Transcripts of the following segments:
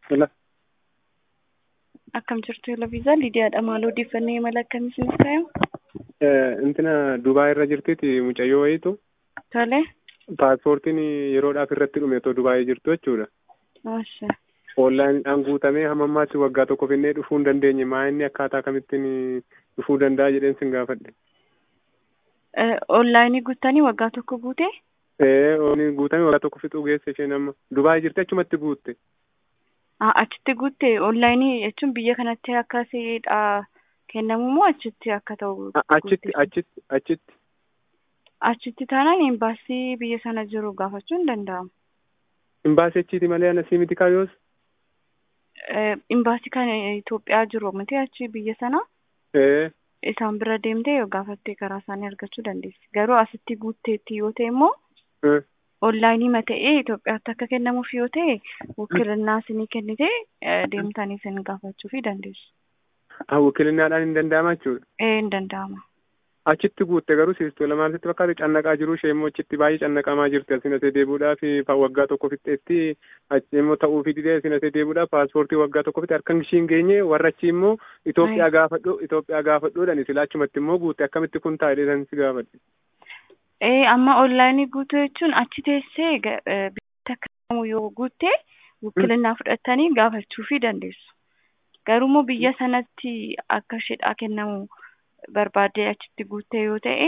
Hello. Akkam jirtu Yelaviizaa Lidiyaadha. Maal odeeffannoo imala akkamii isiniif kaayamu? Intina Dubaay irra jirtiti mucayyoo wayiitu Tole. paaspoortiin yeroodhaaf irratti dhume otoo Dubaayii jirtu jechuudha. Masha. Oonlaayiniidhaan guutamee hamma ammaatti waggaa tokko finnee dhufuu hin dandeenye maa inni akkaataa kamittiin dhufuu danda'a jedheen sin gaafadhe. Onlaayinii guuttanii waggaa tokko guute? Ee ooni guutamee waggaa tokko fixuu geesse isheen amma Dubaayii jirti achumatti guutte. Achitti guutte onlaayinii jechuun biyya kanatti akka siidha kennamu moo achitti akka ta'u? Achitti achitti achitti. Achitti taanaan imbaasii biyya sana jiru gaafachuun ni danda'ama. Imbaasii achiiti malee anasii miti kaayoos. Imbaasii kan Itoophiyaa jiru miti achi biyya sana Ee isaan bira deemtee yoo gaafattee karaa isaanii argachuu dandeessi. Garuu asitti guutteetti yoo ta'e immoo onlaayinii ma ta'ee Itoophiyaatti akka kennamuuf yoo ta'e wukilinaa isinii kennite deemtanii isin gaafachuu fi dandeessu. Wukilinnaadhaan hin danda'ama jechuudha. Ee hin danda'ama. Achitti guutte garuu siistoo lamaan sitti fakkaatu cannaqaa jiru ishee immoo achitti baay'ee cannaqamaa jirti asin asee deebi'uudhaaf waggaa tokko fixxeetti achi immoo ta'uufi didee asin asee deebi'uudhaaf paaspoortii waggaa tokko fixxe harka ishii hin geenye warra achi immoo Itoophiyaa gaafadhu Itoophiyaa gaafadhuudhaan sila achumatti immoo guutte akkamitti kun taa'ee san si gaafadhe. Ee amma onlaayinii guutuu jechuun achi teessee biyyatti akka yoo guutte wukilinaa fudhattanii gaafachuu fi dandeessu. Garuu immoo biyya sanatti akka isheedhaa kennamu barbaadee achitti guuttee yoo ta'e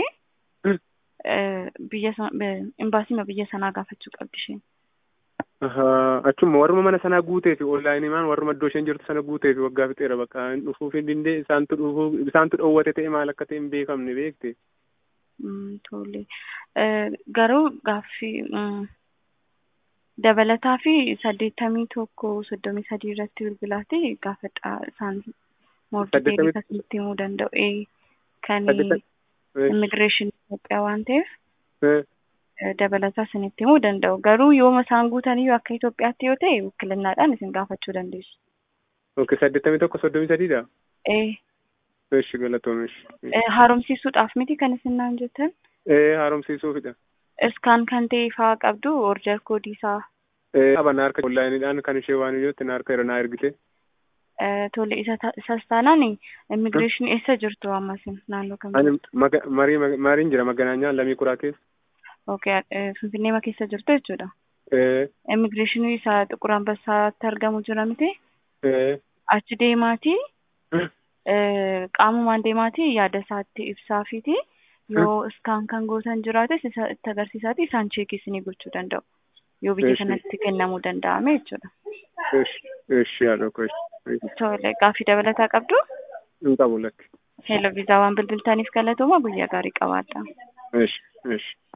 biyya imbaasiima biyya sanaa gaafachuu qabdi isheen. Achuma warruma mana sanaa guutee fi onlaayinii maan warruma iddoo isheen jirtu sana guutee fi waggaa fixeera bakka dhufuu fi dindee isaantu dhufuu isaantu dhoowwate ta'e maal akka ta'e hin beekamne beekte. Tole. Garuu gaaffii dabalataa fi saddeettamii tokko soddomii sadii irratti bilbilaati gaafadha isaan moordideelii akkasitti himuu danda'u kan immigireeshinii Itoophiyaa waan ta'eef dabalataa isinitti himuu danda'u. Garuu yooma isaan guutanii akka Itoophiyaatti yoo ta'e wukilinnaadhaan isin gaafachuu dandeessu. Ok saddeettamii tokko soddomii sadiidha? Ee. Eshi galatoomesh. Haaromsiisuudhaaf miti kan isin naan jettan? Ee haaromsiisuufidha. Iskaan kan ta'e faa qabdu order koodii isaa. Ee qaban harka onlaayiniidhaan kan ishee waan iyyootti na harka irra naa ergite. Tole isas taanaan immigireeshinii eessa jirtu ammasin naannoo kam Ani marii mariin jira maganaanyaan lamii kuraa keessa. Okay, Finfinnee keessa jirtu jechuudha. Ee. Immigireeshinii isaa Xiqur Ambassaatti argamu jira miti? Ee. Achi deemaatii qaamumaan deemaatii yaada isaatti ibsaafiiti yoo iskaan kan gootan jiraates itti agarsiisaati isaan cheekii isinii gochuu danda'u. Yoo biyya kanatti kennamuu danda'ame jechuudha. Eshi yaada koo Tole gaaffii dabalataa qabdu? Hin qabu lakki. Heeloo viizaa waan bilbiltaniif galatooma guyyaa gaarii qabaadha. Eshi eshi.